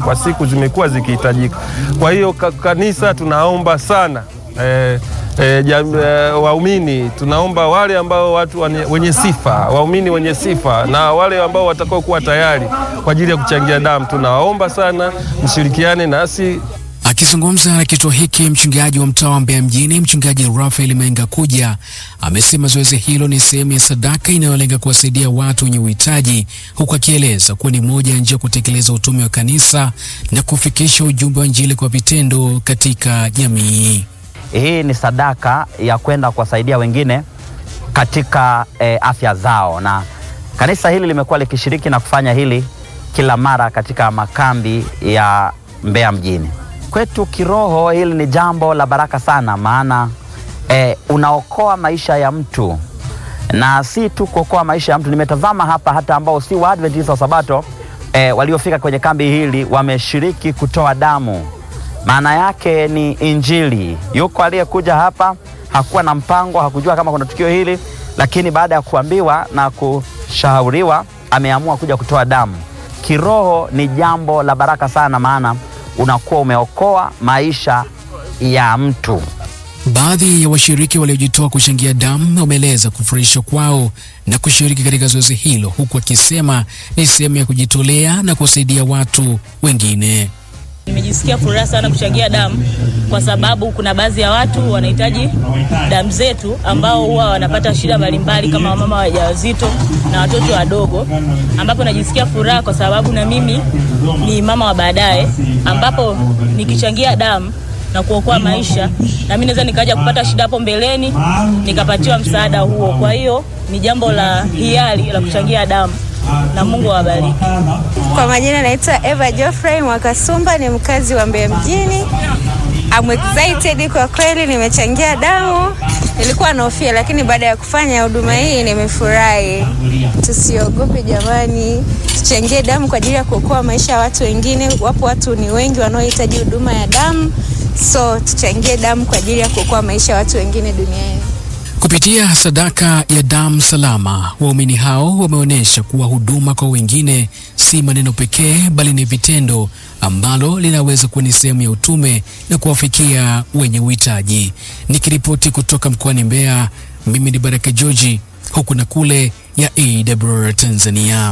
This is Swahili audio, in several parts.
kwa siku zimekuwa zikihitajika. Kwa hiyo ka, kanisa tunaomba sana eh, E, e, waumini tunaomba wale ambao watu wane, wenye sifa waumini wenye sifa na wale ambao watakao kuwa tayari kwa ajili ya kuchangia damu, tunawaomba sana mshirikiane nasi. Akizungumza na kituo hiki, mchungaji wa mtaa wa Mbeya mjini, mchungaji Rafael Menga Kuja amesema zoezi hilo ni sehemu ya sadaka inayolenga kuwasaidia watu wenye uhitaji, huku akieleza kuwa ni moja ya njia ya kutekeleza utume wa kanisa na kufikisha ujumbe wa Injili kwa vitendo katika jamii. Hii ni sadaka ya kwenda kuwasaidia wengine katika e, afya zao, na kanisa hili limekuwa likishiriki na kufanya hili kila mara katika makambi ya Mbeya mjini. Kwetu kiroho, hili ni jambo la baraka sana, maana e, unaokoa maisha ya mtu, na si tu kuokoa maisha ya mtu. Nimetazama hapa hata ambao si Waadventista wa Sabato e, waliofika kwenye kambi hili wameshiriki kutoa damu maana yake ni Injili. Yuko aliyekuja hapa hakuwa na mpango, hakujua kama kuna tukio hili, lakini baada ya kuambiwa na kushauriwa ameamua kuja kutoa damu. Kiroho ni jambo la baraka sana, maana unakuwa umeokoa maisha ya mtu. Baadhi ya washiriki waliojitoa kuchangia damu wameeleza kufurahishwa kwao na kushiriki katika zoezi hilo, huku akisema ni sehemu ya kujitolea na kusaidia watu wengine. Nimejisikia furaha sana kuchangia damu kwa sababu kuna baadhi ya watu wanahitaji damu zetu ambao huwa wanapata shida mbalimbali kama wamama wajawazito na watoto wadogo, ambapo najisikia furaha kwa sababu na mimi ni mama wa baadaye, ambapo nikichangia damu na kuokoa maisha na mimi naweza nikaja kupata shida hapo mbeleni nikapatiwa msaada huo. Kwa hiyo ni jambo la hiari la kuchangia damu na Mungu awabariki. Kwa majina naitwa Eva Geoffrey Mwakasumba, ni mkazi wa Mbeya mjini. I'm excited kwa kweli, nimechangia damu. Nilikuwa nahofia, lakini baada ya kufanya huduma hii nimefurahi. Tusiogope jamani, tuchangie damu kwa ajili ya kuokoa maisha ya watu wengine. Wapo watu ni wengi wanaohitaji huduma ya damu, so tuchangie damu kwa ajili ya kuokoa maisha ya watu wengine duniani. Kupitia sadaka ya damu salama, waumini hao wameonyesha kuwa huduma kwa wengine si maneno pekee, bali ni vitendo ambalo linaweza kuwa ni sehemu ya utume na kuwafikia wenye uhitaji. Nikiripoti kutoka mkoani Mbeya, mimi ni Baraka George, huku na kule ya AWR Tanzania.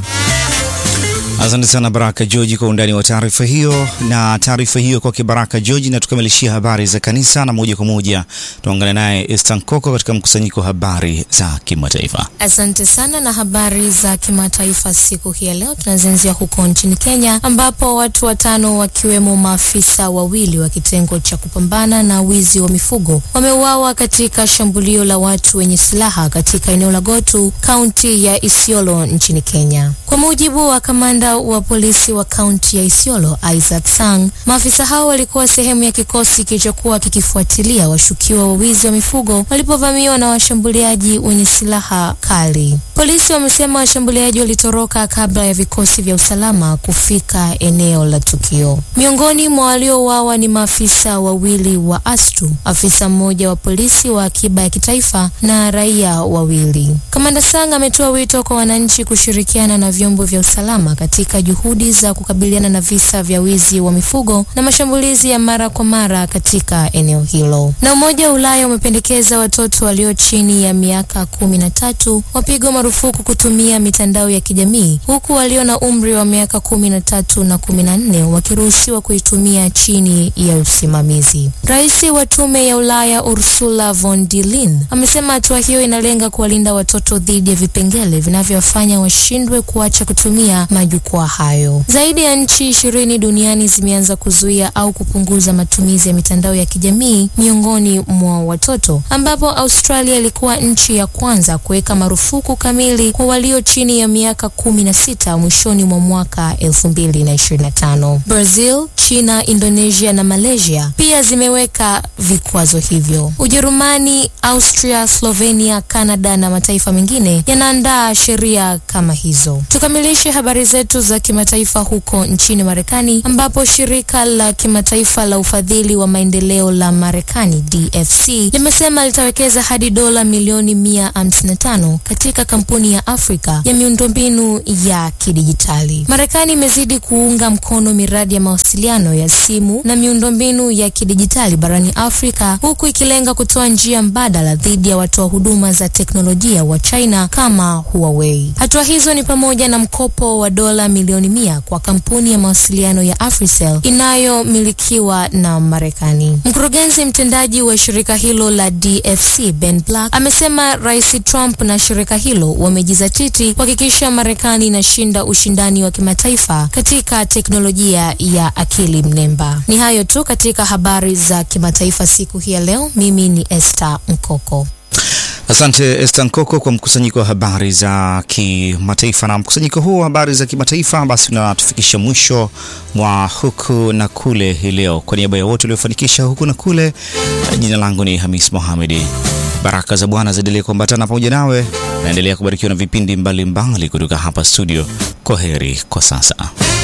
Asante sana Baraka George kwa undani wa taarifa hiyo. Na taarifa hiyo kwake Baraka George, na tukamilishia habari za kanisa, na moja kwa moja tuungane naye Esther Nkoko katika mkusanyiko wa habari za kimataifa. Asante sana. Na habari za kimataifa siku hii ya leo tunazianzia huko nchini Kenya, ambapo watu watano wakiwemo maafisa wawili wa kitengo cha kupambana na wizi wa mifugo wameuawa katika shambulio la watu wenye silaha katika eneo la Gotu, kaunti ya Isiolo nchini Kenya. Kwa mujibu wa kamanda wa polisi wa kaunti ya Isiolo Isaac Sang, maafisa hao walikuwa sehemu ya kikosi kilichokuwa kikifuatilia washukiwa wa wizi wa mifugo walipovamiwa na washambuliaji wenye silaha kali. Polisi wamesema washambuliaji walitoroka kabla ya vikosi vya usalama kufika eneo la tukio. Miongoni mwa waliouawa ni maafisa wawili wa ASTU, afisa mmoja wa polisi wa akiba ya kitaifa na raia wawili. Kamanda Sang ametoa wito kwa wananchi kushirikiana na vyombo vya usalama katika juhudi za kukabiliana na visa vya wizi wa mifugo na mashambulizi ya mara kwa mara katika eneo hilo. Na Umoja wa Ulaya umependekeza watoto walio chini ya miaka kumi na tatu wapigwe marufuku kutumia mitandao ya kijamii huku walio na umri wa miaka kumi na tatu na kumi na nne wakiruhusiwa kuitumia chini ya usimamizi. Rais wa Tume ya Ulaya Ursula von der Leyen amesema hatua hiyo inalenga kuwalinda watoto dhidi ya vipengele vinavyowafanya washindwe kuacha kutumia majukwaa hayo. Zaidi ya nchi ishirini duniani zimeanza kuzuia au kupunguza matumizi ya mitandao ya kijamii miongoni mwa watoto, ambapo Australia ilikuwa nchi ya kwanza kuweka marufuku kamili kwa walio chini ya miaka kumi na sita mwishoni mwa mwaka 2025. Brazil, China, Indonesia na Malaysia pia zimeweka vikwazo hivyo. Ujerumani, Austria, Slovenia, Canada na mataifa mengine yanaandaa sheria kama hizo. Tukamilishe habari zetu za kimataifa huko nchini Marekani ambapo shirika la kimataifa la ufadhili wa maendeleo la Marekani DFC limesema litawekeza hadi dola milioni 155 katika kampuni ya Afrika ya miundombinu ya kidijitali. Marekani imezidi kuunga mkono miradi ya mawasiliano ya simu na miundombinu ya kidijitali barani Afrika huku ikilenga kutoa njia mbadala dhidi ya watoa huduma za teknolojia wa China kama Huawei. Hatua hizo ni pamoja na mkopo wa dola milioni mia kwa kampuni ya mawasiliano ya Africell inayomilikiwa na Marekani. Mkurugenzi mtendaji wa shirika hilo la DFC Ben Black amesema Rais Trump na shirika hilo wamejizatiti kuhakikisha Marekani inashinda ushindani wa kimataifa katika teknolojia ya akili mnemba. Ni hayo tu katika habari za kimataifa siku hii ya leo. Mimi ni Esther Mkoko. Asante Esther Nkoko kwa mkusanyiko wa habari za kimataifa. Na mkusanyiko huu wa habari za kimataifa basi unatufikisha mwisho mwa huku na kule hii leo. Kwa niaba ya wote waliofanikisha huku na kule, jina langu ni Hamis Mohamedi. Baraka za Bwana ziendelee kuambatana pamoja nawe, naendelea kubarikiwa na vipindi mbalimbali mbali kutoka hapa studio. Kwa heri kwa sasa.